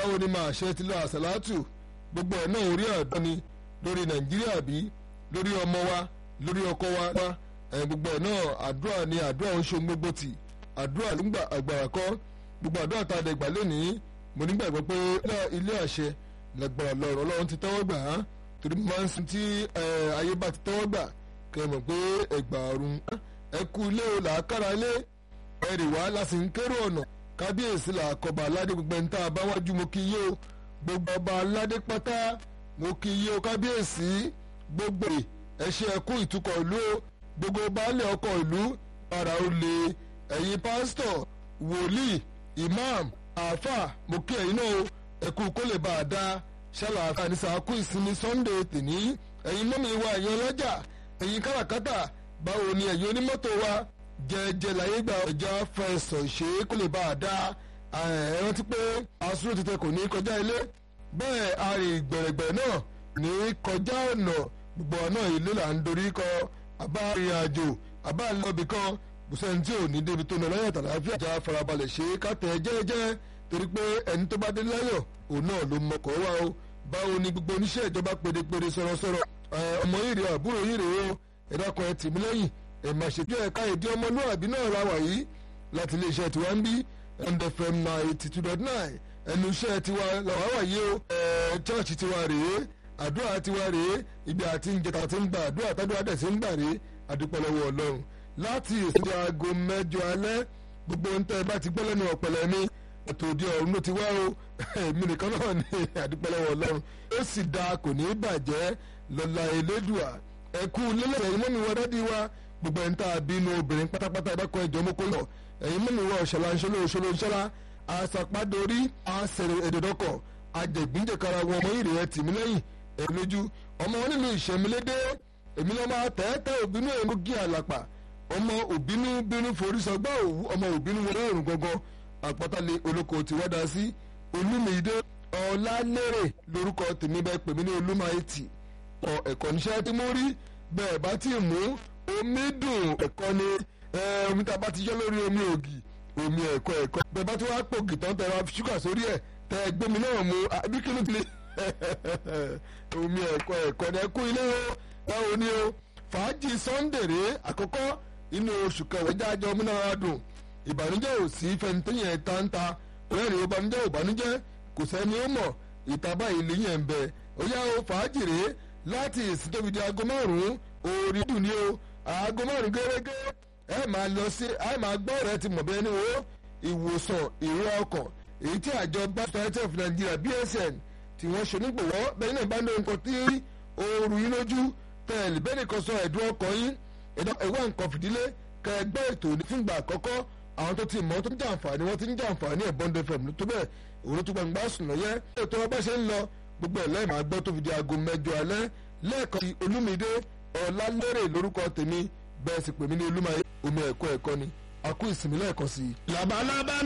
báwo ni màá ṣe ti lọ àṣàlátù gbogbo ẹ̀ náà orí ọ̀dọ́ ni lórí nàìjíríà bí lórí ọmọ wa lórí ọkọ wa ẹ̀ gbogbo ẹ̀ náà àdúrà ni àdúrà ń ṣe gbogbo tì àdúrà ló ń gbà àgbàrá kọ́ gbogbo àdúrà tá a dẹ̀ gbà lónìí mo nígbàgbọ́ pé ilé àṣẹ lẹ́gbọ̀rọ̀ lọ́rọ̀ ọlọ́run ti tẹ́wọ́ gbà á torí mo máa ń sin tí ayé bá ti tẹ́wọ́ gbà kẹ́ ẹ mọ̀ pé ẹgbà ọ̀run ẹ kú ilé o làákàrà ilé ẹ rì wá láti ń kérò ọ̀nà kábíyèsí làkọ̀bà aládé gbogbo ẹni tá a bá wájú mo kí yé o gbogbo ọba aládé pátá mo kí yé o kábíyèsí gbogbo ẹ ṣe ẹkú ìtukọ̀ ìlú o gbogbo baálé ọkọ̀ ìlú para ó le ẹ̀yin pásítọ̀ wòlíì imam àáfà mo kí ẹ̀yin náà o ẹ̀kú kó lè bá a dá ṣàlàáfà ní sàákú ìsinmi sunday tèní ẹ̀yin mọ́mi wa ẹ̀yin ọlọ́jà ẹ̀yin káràkátà báwo ni ẹ̀yin onímọ́tò wa jẹjẹ láyé gba ọjà fẹsọ̀ ṣe kó lè bá a dá ẹ rántí pé asúrò tètè kò ní kọjá ilé bẹ́ẹ̀ arìn gbẹ̀rẹ̀gbẹ̀ náà ní kọjá ọ̀nà gbogbo ọ̀nà ilé là ń dorí kọ àbá rìn àjò àbá lọ́bì kan bùsẹ̀ni tí ò ní débi tó nà lọ́yọ̀ tàlàáfíà já farabalẹ̀ ṣe kátẹ́ jẹ́jẹ́ torí pé ẹni tó bá dé láyọ̀ òun náà ló mọkọ̀ wá o báwo ni gbogbo oníṣẹ́ ìjọba pérépéré sọ̀rọ̀sọ̀rọ̀ ọmọ yìí rèé àbúrò yìí rèé o ẹ̀dá kan ẹ̀ tì mí lẹ́yìn ẹ̀ máa ṣètò ẹ̀ka èdè ọmọlúwàbí náà la wà yìí láti iléeṣẹ́ tiwa ń bí ndfm ninety two dot nine ẹnu iṣẹ́ tiwa làwa wà yìí o ẹ̀ chọ́ọ̀chì tiwa rèé àdúrà tiwa rèé ibi àti ìjẹta ti ń gbà àdúrà tàdúrà dẹ̀ ti ń gbà rèé àdúpẹ́ lọ́wọ́ ọlọ́run láti ìsìnkú aago mẹ́jọ alẹ́ gbogbo ń tẹ́ ẹ bá ti gbọ́ lẹ́nu ọ̀pẹ̀lẹ̀ mi ètò òde ọ̀run ló ti wá o èmi nìkan náà ní àdúpẹ́ lọ́wọ́ ọlọ́run ó sì dáa kò ní í bàjẹ́ lọ́la elédùà ẹ̀kú lélẹ̀ ẹ̀yin mọ́mi wọ dádì wa gbogbo ẹ̀ ń tà bínú obìnrin pátápátá ẹ̀dọ́kọ̀ ẹ̀jọ̀ mọ́kó lọ ẹ̀yin mọ́mi wọ ọ̀ṣọ́lá ńṣọ́lá òṣòlò ńṣọ́lá àṣàpàdórí àṣẹrẹ èdèdọ́kọ̀ àjẹgbíndèkara wọn ọmọ ìrìn ẹ̀ tì mí lẹ́yìn ẹ̀ lójú ọmọ wọn nílùú ìṣẹ̀mílédé èmi lọ́ máa tẹ́tẹ́ òbínú èmi gí àlàpà ọmọ òbínú bínú forí sọgbà òwú ọmọ òbínú wọn lọ́rùn gangan àpótálẹ̀ olóko tí wọ́n dá sí olúmídé ọ̀làlérè lórúkọ tèmi bẹ́ẹ̀ pèmí ní olúmáìtì ọ ẹ̀kọ́ níṣẹ́ tí mo rí bẹ́ẹ̀ bá ti mú omi dùn ẹ̀kọ́ ni omi tá a bá ti yọ lórí omi ògì omi ẹ̀kọ́ ẹ̀kọ́ bẹ́ẹ̀ bá ti wá pògì tán tẹ̀ wá ṣúgà sórí ẹ̀ tẹ̀ gbómi náà mu àbí kí ló ti lè omi ẹ̀kọ́ ẹ̀kọ́ ni ẹ̀kú ilé o báwo ni o fàájì sunday rèé àkọ́kọ́ inú oṣù kẹwàá jájọ múnára dùn ìbànújẹ́ ò sí fẹnitẹ́yìn ẹ̀ta ń ta rẹ́rìn ìbànújẹ́ ò bànújẹ́ kò sẹ́ni ó mọ̀ ìtaba ìlú yẹn ń bẹ ó yá o fàájì rèé láti ìsìn tóbi di aago márùn-ún orí dùn ní o aago márùn-ún gẹ́gẹ́ ẹ máa lọ sí ẹ máa gbọ́ rẹ ti mọ̀ bẹ́ẹ̀ ni o ìwòsàn ìró ọkàn èyí tí àjọ Society of Nigeria BSN tí wọ́n ṣe nígbòwọ́ bẹ́ẹ̀ náà bá ní nǹkan tí ooru yín lójú tẹ̀lé bẹ́ẹ̀ nìkan sọ ẹ̀dùn ọkàn yín ẹ̀wá nǹkan fìdílé kẹgbẹ́ ètò ní fúngbà àkọ́kọ́ àwọn tó ti mọ̀ tó ń jàǹfààní wọ́n ti ń jàǹfààní ẹ̀ bọ́ndé fẹ̀m tó bẹ́ẹ̀ òun tó gbàgbà sùn lọ́yẹ́ ètò ọba ṣe ń lọ gbogbo ẹ̀ lẹ́yìn máa gbọ́ tó fi di aago mẹ́jọ alẹ́ lẹ́ẹ̀kan ti olúmídé ọ̀làlérè lórúkọ tèmi bẹ́ẹ̀ sì pè mí ní olúmọ omi ẹ̀kọ́ ẹ̀kọ́ ni a kú ìsinmi lẹ́ẹ̀kan sí i. labalábá